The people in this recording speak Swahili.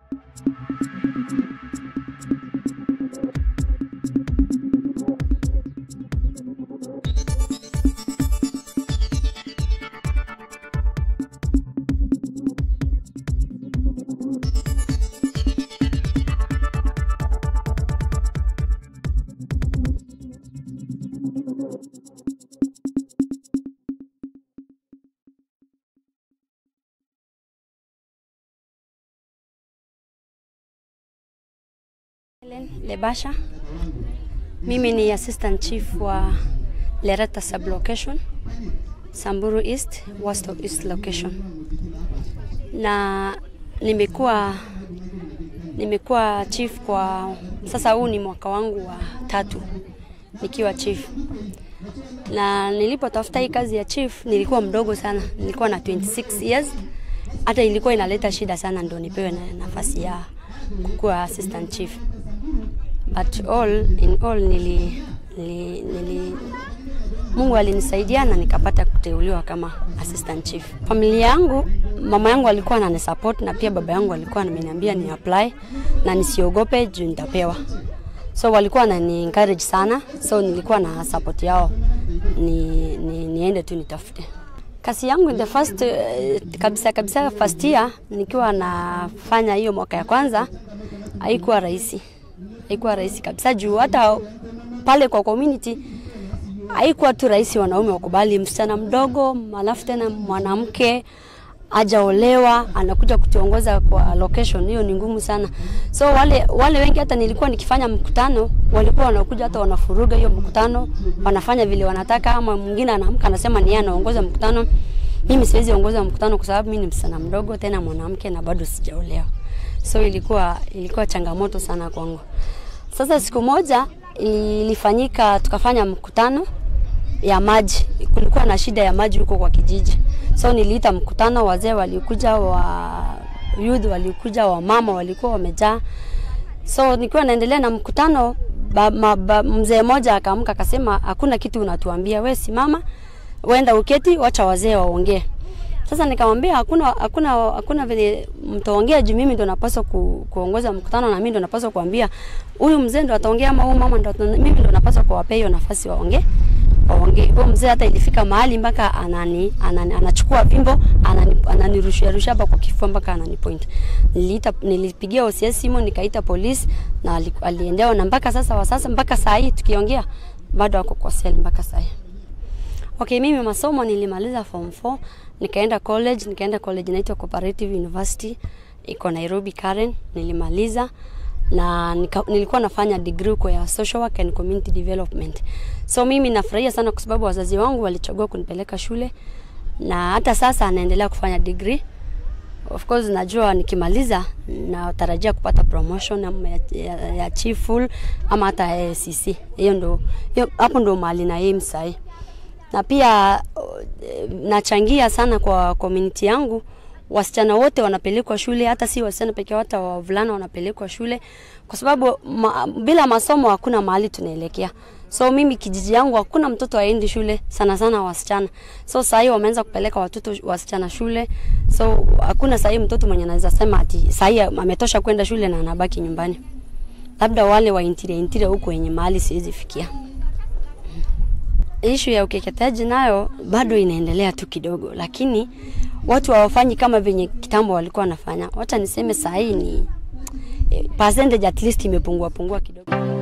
Helen Lebasha. Mimi ni assistant chief wa Lereta sublocation, Samburu East, Wosto East location. Na nimekuwa nimekuwa chief kwa sasa, huu ni mwaka wangu wa tatu nikiwa chief. Na nilipotafuta hii kazi ya chief nilikuwa mdogo sana, nilikuwa na 26 years. Hata ilikuwa inaleta shida sana ndo nipewe na nafasi ya kukuwa assistant chief but all in all nili, nili, nili Mungu alinisaidia na nikapata kuteuliwa kama assistant chief. Familia yangu, mama yangu alikuwa ananisupport na pia baba yangu alikuwa ameniambia ni apply na nisiogope juu nitapewa. So walikuwa wanani encourage sana, so nilikuwa na support yao ni, ni, niende tu nitafute kazi yangu in the first uh, kabisa kabisa first year nikiwa nafanya hiyo mwaka ya kwanza haikuwa rahisi haikuwa rahisi kabisa juu hata pale kwa community haikuwa tu rahisi wanaume wakubali msichana mdogo, alafu tena mwanamke ajaolewa anakuja kutuongoza kwa location, hiyo ni ngumu sana. So wale wale wengi, hata nilikuwa nikifanya mkutano, walikuwa wanakuja hata wanafuruga hiyo mkutano, wanafanya vile wanataka, ama mwingine anaamka anasema ni yeye anaongoza mkutano. Mimi siwezi ongoza mkutano kwa sababu mimi ni msichana mdogo, tena mwanamke na bado sijaolewa. So ilikuwa ilikuwa changamoto sana kwangu. Sasa siku moja ilifanyika, tukafanya mkutano ya maji. Kulikuwa na shida ya maji huko kwa kijiji, so niliita mkutano, wazee walikuja, wa youth walikuja, wa mama walikuwa wamejaa. So nikiwa naendelea na mkutano, mzee mmoja akaamka akasema, hakuna kitu unatuambia, we simama, wenda uketi, wacha wazee waongee. Sasa nikamwambia hakuna hakuna hakuna vile mtaongea juu mimi ndo napaswa ku, kuongoza mkutano na mimi ndo napaswa kuambia huyu mzee ndo ataongea ama huyu mama ndo mimi ndo napaswa kuwapea hiyo nafasi waongee waongee. Huyo mzee hata ilifika mahali mpaka anani, anani anachukua fimbo anani, ananirushia rushia hapa kwa kifua mpaka anani point. Niliita nilipigia OCS simu nikaita polisi na aliendewa na mpaka sasa wa sasa mpaka saa hii tukiongea bado wako kwa sel mpaka saa hii. Okay, mimi masomo nilimaliza form 4 nikaenda college, nikaenda college inaitwa Cooperative University iko Nairobi Karen, nilimaliza na nika, nilikuwa nafanya degree huko ya social work and community development. So mimi nafurahia sana kwa sababu wazazi wangu walichagua kunipeleka shule na hata sasa anaendelea kufanya degree. Of course najua nikimaliza natarajia kupata promotion ama ya, ya, ya chief full ama hata ACC. Hiyo ndo hiyo, hapo ndo mahali na aim sahi na pia nachangia sana kwa community yangu. Wasichana wote wanapelekwa shule, hata si wasichana pekee, hata wavulana wanapelekwa shule, kwa sababu ma, bila masomo hakuna mahali tunaelekea. So mimi kijiji yangu hakuna mtoto aendi shule, sana sana wasichana. So saa hii wameanza kupeleka watoto wasichana shule, so hakuna saa hii mtoto mwenye anaweza sema ati saa hii ametosha kwenda shule na anabaki nyumbani, labda wale wa interior interior huko wenye mahali siwezi fikia ishu ya ukeketaji nayo bado inaendelea tu kidogo, lakini watu hawafanyi kama venye kitambo walikuwa wanafanya. Wacha niseme saa hii ni percentage at least imepungua pungua kidogo.